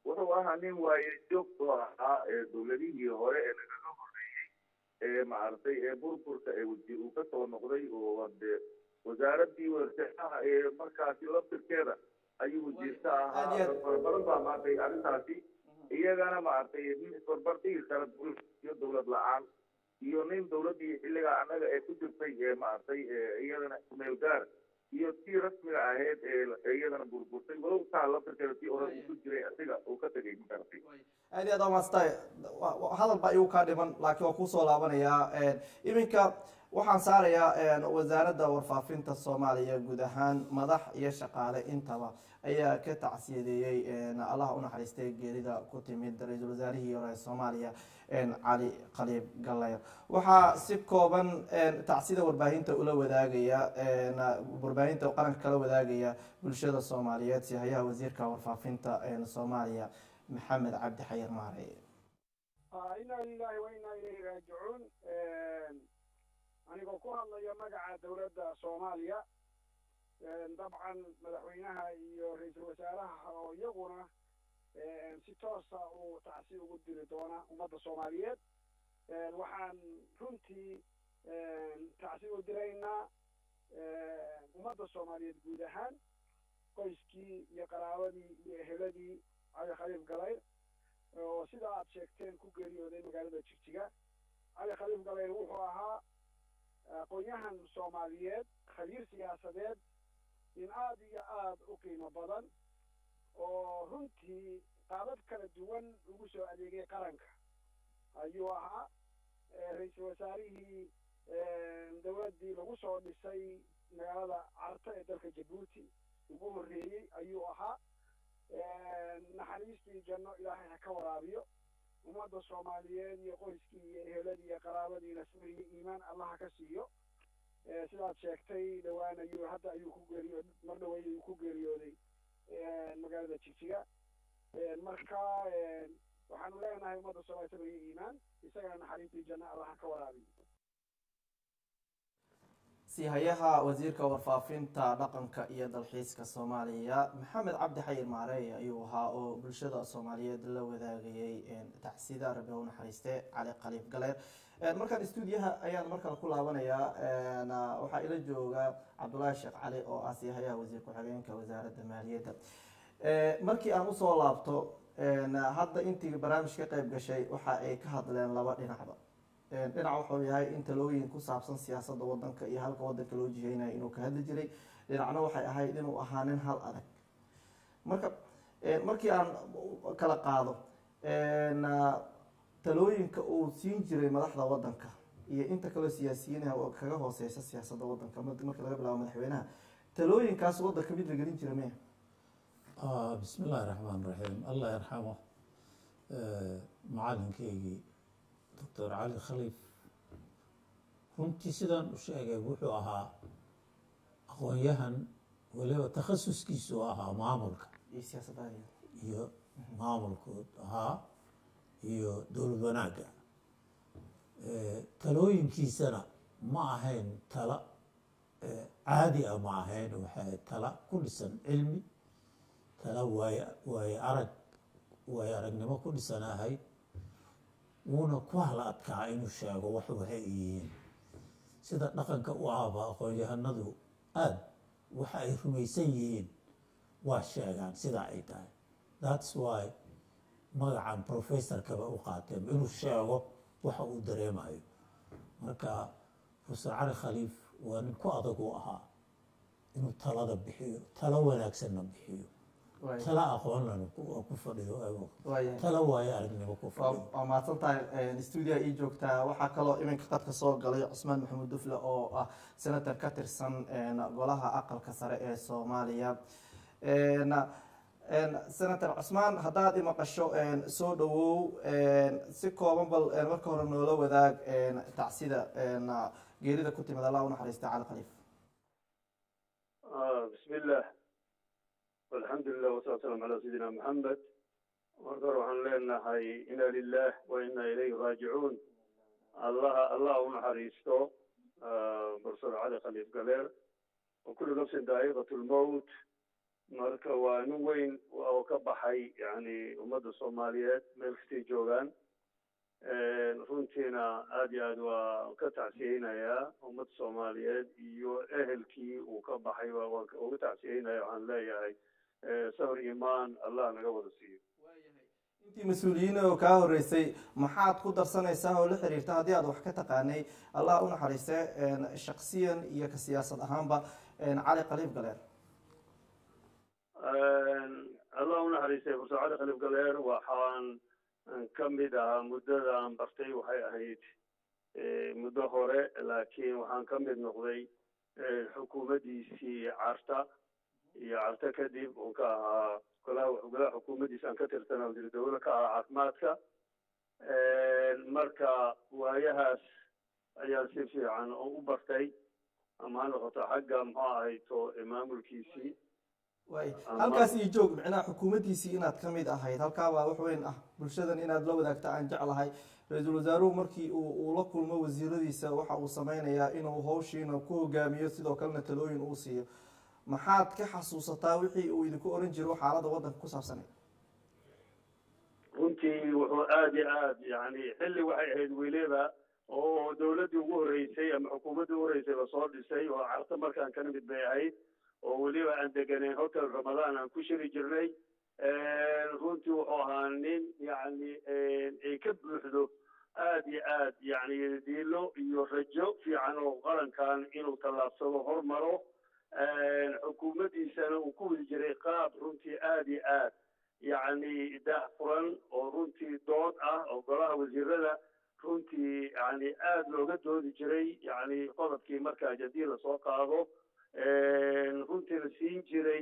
wuxuu ahaa nin waaye joogtoo ahaa ee dowladihii hore ee nagaga horreeyey ee maaragtay ee burburka ee wasiir uu kasoo noqday oo de wasaaradii warshadaha ee markaasi laftirkeeda ayuu wasiirka ahaa badan baa maaragtay arrintaasi iyagana maaragtay nin isbarbar dhigi kara dowlad iyo dowlad la-aan iyo nin dowladdii xilligaa annaga ee ku jirtay ee maaragtay iyadana meel gaar iyo tii rasmiga ahayd ee iyadana burburtay walow taa laftirkeeda tii hore uu ku jiray asiga uu ka tegay maaragtay aad iyo aad amaastay hadal baa igu kaa dhiman laakiin waa kusoo laabanayaa iminka waxaan saarayaa wasaaradda warfaafinta soomaaliya guud ahaan madax iyo shaqaale intaba ayaa ka tacsiyadeeyey allaha unaxariistay geerida ku timid ra-iisul wasaarihii hore ee soomaaliya cali khaliib galeyr waxaa si kooban tacsida warbaahinta ula wadaagaya warbaahinta qaranka kala wadaagaya bulshada soomaaliyeed si hayaha wasiirka warfaafinta soomaaliya maxamed cabdi xayir maarey inaa lilahi wa inaa ilayhi raajicuun anigoo ku hadlaya magaca dowladda soomaaliya dabcan madaxweynaha iyo ra-iisul wasaaraha oo iyaguna si toosa uu tacsi ugu diri doona ummadda soomaaliyeed waxaan runtii tacsi u diraynaa ummadda soomaaliyeed guud ahaan qoyskii iyo qaraabadii iyo eheladii cali khaliif galayr oo sida aad sheegteen ku geeriyooday magaalada jigjiga cali khaliif galayr wuxuu ahaa aqoon-yahan soomaaliyeed khabiir siyaasadeed in aad iyo aad u qiimo badan oo runtii qaabab kala duwan ugu soo adeegay qaranka ayuu ahaa ra-iisul wasaarihii dowladdii lagu soo dhisay magaalada carta ee dalka jabuuti ugu horreeyey ayuu ahaa naxariistii janno ilaahay ha ka waraabiyo ummadda soomaaliyeed iyo qoyskii iyo eheladii iyo qaraabadiina sir iyo iimaan allaha ka siiyo sidaad sheegtay dhowaan ayuu hadda ayuu ku geeriyo mar dhawey ayuu ku geeriyooday magaalada jigjiga marka waxaanu leenahay ummadda soomaaliya sir iyo iimaan isagana naxariistii janno allaha ka waraabiyo sihayaha wasiirka warfaafinta dhaqanka iyo dalxiiska soomaaliya maxamed cabdi xayir maarey ayuu ahaa oo bulshada soomaaliyeed la wadaagayay tacsida rabi u naxariiste cali khaliif galeer markaan stuudiyaha ayaan markale ku laabanayaa waxaa ila jooga cabdullaahi sheekh cali oo ah sihayaha wasiir ku-xigeenka wasaaradda maaliyadda markii aan usoo laabto hadda intii barnaamij ka qeyb gashay waxa ay ka hadleen laba dhinacba dhinac wuxuu yahay in talooyin ku saabsan siyaasadda wadanka iyo halka wadanka loo jiheynayo inuu ka hadli jiray dhinacna waxay ahayd inuu ahaa nin hal adag marka markii aan kala qaado talooyinka uu siin jiray madaxda wadanka iyo inta kaloo siyaasiyiinah oo kaga hooseysa siyaasadda wadanka marka laga bilaabo madaxweynaha talooyinkaas wadanka mid la gelin jira miya bismi illaahi raxmaan raxiim allah yarxamo macalinkeygii doctor cali khaliif runtii sidaan u sheegay wuxuu ahaa aqoon-yahan weliba takhasuskiisu ahaa maamulka iyo siyaasadda iyo maamulkood ahaa iyo dowlad wanaagga talooyinkiisana ma ahayn tala caadi ah ma ahayn waxay tala ku dhisan cilmi tala waay waaye arag waaye aragnimo ku dhisan ahayd wuuna ku hala adkaa inuu sheego wax waxay yihiin sida dhaqanka u ahba aqoon-yahanadu aada waxa ay rumaysan yihiin waa sheegaan sidaa ay tahay thats why magacan professorkaba u qaateen inuu sheego waxa uu dareemayo marka professor cali khaliif waa nin ku adag u ahaa inuu talada bixiyo talo wanaagsanna bixiyo tala aqoonlana ku fadhiyo tala waayo aragnimo ku fadhiyo waa mahadsan tahay stuudiya ii joogtaa waxaa kaloo iminka qadka soo galay cusmaan maxamuud dufle oo ah senator ka tirsan golaha aqalka sare ee soomaaliya senator cusmaan haddaad imaqasho soo dhawow si kooban bal marka hore noola wadaag tacsida geerida ku timid allah u naxariista cali khaliif bismi illah alxamdu lilah wasalaatu salaam calaa sayidina maxamed marka hore waxaan leenahay ina lilah wa ina ilayhi raajicuun allaha allah u naxariisto professor cali khaliif galeer wa kullu nafsin daa'iqat lmowt marka waa nin weyn oo ka baxay yani ummadda soomaaliyeed meel kastay joogaan runtiina aad iyo aad waa ka tacsiyeynayaa ummadda soomaaliyeed iyo ehelkii uu ka baxay waan uga tacsiyeynaya waxaan leeyahay sabr imaan allah naga wada siiyo intii mas-uuliyiin oo kaa horeysay maxaad ku darsanaysaa oo la xiriirta haddii aad wax ka taqaanay allah u naxariiste shaksiyan iyo ka siyaasad ahaanba cali qaliib galeen allah u naxariistay profesor cali khaliif galeer waxaan ka mid ahaa muddada aan bartay waxay ahayd muddo hore laakiin waxaan ka mid noqday xukuumaddiisii carta iyo carta kadib uun ka ahaa golaha golaha xukuumaddiisa aan ka tirsanaa wasiir dawla ka ahaa caafimaadka marka waayahaas ayaan si fiican u bartay ama ha noqoto xagga muxuu ahayto maamulkiisii way halkaas iyo joog micnaha xukuumaddiisii inaad ka mid ahayd halkaa baa wax weyn ah bulshadan inaad la wadaagta aan jeclahay ra-iisul wasaaruhu markii uu uu la kulmo wasiiradiisa waxa uu sameynayaa inuu hawshiina ku hogaamiyo sidoo kalena talooyin uu siiyo maxaad ka xasuusataa wixii uu idinku oran jiro xaaladda waddanka ku saabsanay runtii wuxuu aad iyo aad yani xilli waxay ahayd weliba oo dawladdii ugu horreysay ama xukuumaddii ugu horreysay lasoo dhisay oo carta markaan ka mid bay ahayd oo weliba aan deganayn hotel ramadaan aan ku shiri jirnay runtii wuxuu ahaa nin yani ay ka buuxdo aad iyo aad yani diilo iyo rajo fiican oo qarankan inuu tallaabsado hormaro xukuumaddiisana uu ku wadi jiray qaab runtii aad iyo aad yani daah furan oo runtii dood ah oo golaha wasiirada runtii yani aad looga doodi jiray yani qodobkii markaa haddii lasoo qaado runtii la siin jiray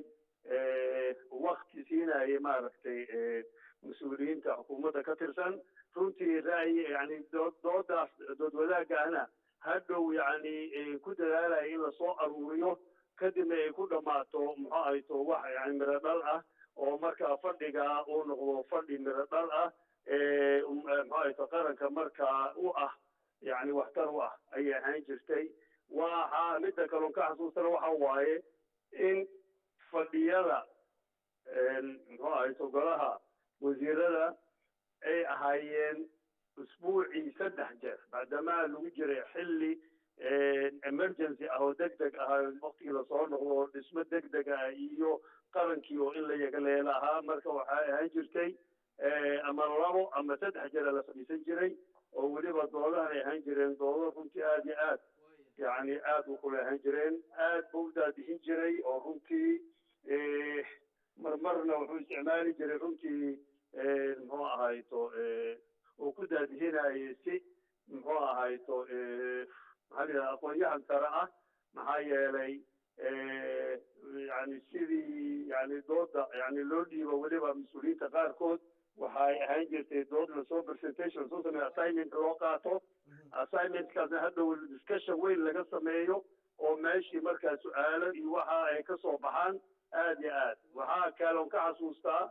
wakti siinayay maaragtay mas-uuliyiinta xukuumadda ka tirsan runtii ra'yi yani doodaas dood wadaagahna hadhow yani ku dadaalaya in lasoo aruuriyo kadibna ay ku dhammaato muxuu ahayto wax yani miro dhal ah oo markaa fadhiga uu noqdo fadhi miro dhal ah muxuu ahayto qaranka markaa u ah yani waxtar u ah ayay ahaan jirtay waxa midda kaloon ka xasuustana waxa waaye in fadhiyada muxuu ahayto golaha wasiirada ay ahaayeen usbuucii saddex jeer maadaama lagu jiray xilli emergency ah oo deg deg ah waktigii lasoo noqdo oo dhismo deg deg ah iyo qarankii oo in la yagaleela ahaa marka waxay ahaan jirtay ama labo ama saddex jeer la fadhiisan jiray oo weliba doodahan ay ahaan jireen doodo runtii aad iyo aad yani aad u kula ahaan jireen aad buu u daadixin jiray oo runtii marmarna wuxuu isticmaali jiray runtii muxuu ahayto uu ku daadixinayay si muxuu ahayto maxaa la yidhaha aqoon-yahan sare ah maxaa yeelay yani sidii yani dooda yani loo dhiibo weliba mas-uuliyiinta qaarkood waxay ahaan jirtay dood lasoo presentation soo sameeyo assignment loo qaato assignmentkaasna hadhow discussion weyn laga sameeyo oo meeshii markaa su-aalo iyo waxa ay ka soo baxaan aad iyo aad waxaa kaloon ka xasuustaa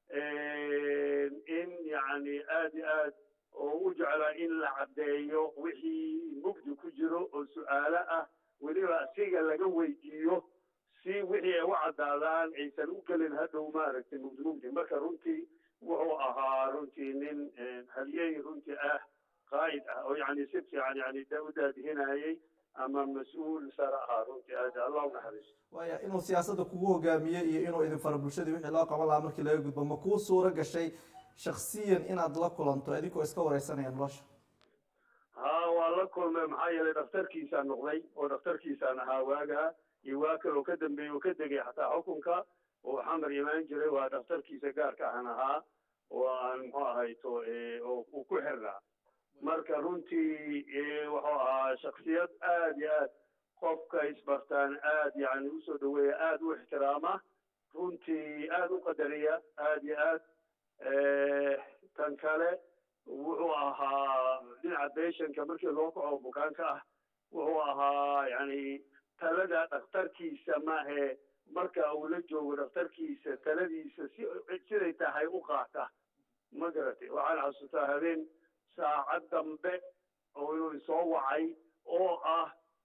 in yani aad iyo aad oo u jeclaa in la caddeeyo wixii mugdi ku jiro oo su-aalo ah weliba asiga laga weydiiyo si wixii ay u caddaadaan aysan u gelin hadhow maaragtay mugdi mugdi marka runtii wuxuu ahaa runtii nin halyey runtii ah qaa'id ah oo yani si fiican yani u daadihinayay ama mas-uul sare ahaa runtii aad allah u naxariisto waaya inuu siyaasadda kugu hogaamiye iyo inuu idin fara bulshadii wixii loo qaban lahaa markii laga gudbo ma kuu suuro gashay shaksiyan inaad la kulanto idinkoo iska wareysanaya nolosha ha waa la kulmay maxaa yeelay dhakhtarkiisaan noqday oo dhakhtarkiisaan ahaa waagaa iyo waa kaloo ka dambeeyey oo ka degay xataa xukunka oo xamar imaan jiray waa dhakhtarkiisa gaarka ahan ahaa oo aan muxuu ahayto oo uu ku xirnaa marka runtii wuxuu ahaa shaksiyad aad iyo aad qofka isbartaan aad yani usoo dhaweeya aad u ixtiraama runtii aad u qadariya aad iyo aad tan kale wuxuu ahaa dhinaca beshanka markii loo kaco bukaanka ah wuxuu ahaa yani talada dhakhtarkiisa maahe marka uu la joogo dhakhtarkiisa taladiisa si siday tahay u qaata ma garatay waxaan xasuustaa habeen saacad dambe oo inuu soo wacay oo ah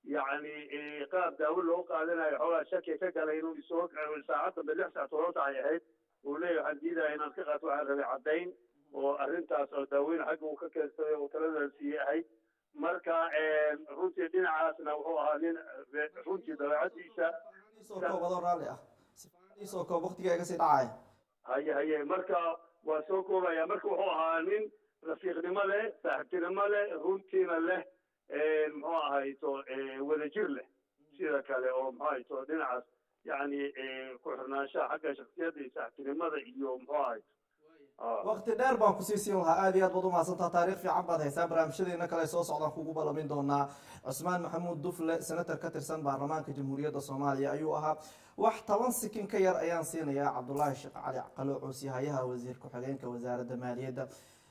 yacni qaab daawo loo qaadanayo xoogaa shaki ka galay inuu isoo saacad dambe lix saac todoba saac ay ahayd uu leeyahay waxaan diidaya inaan ka qaato waxaan rabay caddayn oo arrintaas oo daaweyn xagga uu ka keensaday oo talada siiyey ahayd marka runtii dhinacaasna wuxuu ahaa nin runtii dabeecadiisa soo koobado raalli ah sifaaniisoo koob waqtiga iga sii dhacaya haye haye marka waa soo koobaya marka wuxuu ahaa nin rafiiqnimo leh saaxiibtinimo leh runtiina leh muxuu ahayto wadajir leh sida kale oo muxuu ahayto dhinacaas yacni ku xirnaanshaha xagga shaksiyadda iyo saaxiibtinimada iyo muxuu ahayto waqti dheer baan kusii siin lahaa aad iyo aad baad umahadsantaa taariikh fiican baad haysaa barnaamijyadeena kale soo socdaan kugu ballamin doonaa cusmaan maxamuud dufle senator ka tirsan baarlamaanka jamhuuriyadda soomaaliya ayuu ahaa wax toban sikin ka yar ayaan siinayaa cabdulaahi sheekh cali calo cuusi hayaha wasiir ku-xigeenka wasaaradda maaliyadda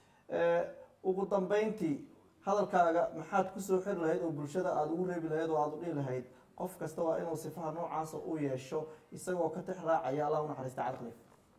ugu dambeyntii hadalkaaga maxaad kusoo xiri lahayd oo bulshada aada ugu reebi lahayd oo aada u dhihi lahayd qof kasta waa inuu sifaha noocaasa u yeesho isagoo ka tix raacaya allah u naxariista calqalif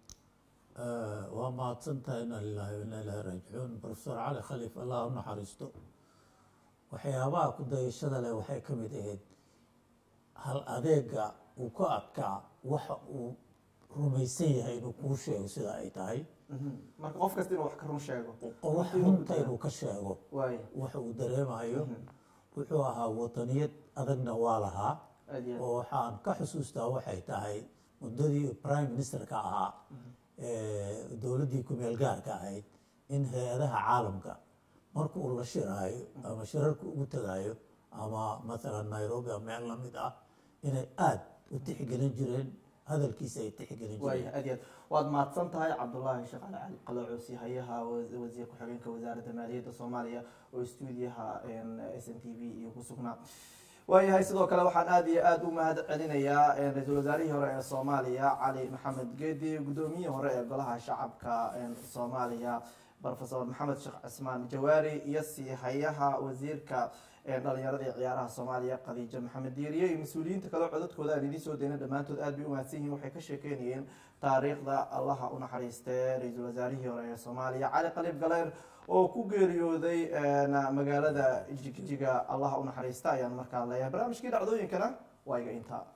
waa mahadsantahay ina lilahi waina ilahi raajicuun profesor cali khaliif allah u naxariisto waxyaabaha ku dayashada leh waxay ka mid ahayd hal adeega uu ka adkaa waxa uu rumaysan yahay inuu kuu sheego sida ay tahay marka qof kasta inuu wax ka run sheego wax runta inuu ka sheego waay waxa uu dareemayo wuxuu ahaa wadaniyad adagna waa lahaa aad iyo aad oo waxaan ka xusuustaa waxay tahay muddadii prime ministerka ahaa dowladdii ku-meel gaarka ahayd in hay-adaha caalamka marka uu la shiraayo ama shirarka ugu tagayo ama mathalan nairobi ama meel lamid ah inay aada u tixgelin jireen hadalkiisa ay tixgelin waaya jireen aad iyo aad waad mahadsan tahay cabdulaahi sheekh cali cali qaloocuusi hayaha wa- wasiir ku-xigeenka wasaaradda maaliyadda soomaaliya oo stuudiyaha s n t v iyo ku sugnaa waayahay sidoo kale waxaan aada iyo aada u mahad celinayaa ra-iisul wasaarihii hore ee soomaaliya cali maxamed geedi guddoomiyihii hore ee golaha shacabka soomaaliya profesor maxamed sheekh cismaan jawaari iyo sii hayaha wasiirka dhalinyarada iyo ciyaaraha soomaaliya khadiijo maxamed diiriye iyo mas-uuliyiinta kale codadkooda aan idiin soo dayna dhammaantood aad bay u mahadsan yihiin waxay ka sheekeynayeen taariikhda allaha u naxariistee ra-iisul wasaarihii hore ee soomaaliya cali qaliib galeyr oo ku geeriyooday magaalada jigjiga allaha u naxariista ayaan markaa leeyahay barnaamijkii dhacdooyinkana waa iga intaa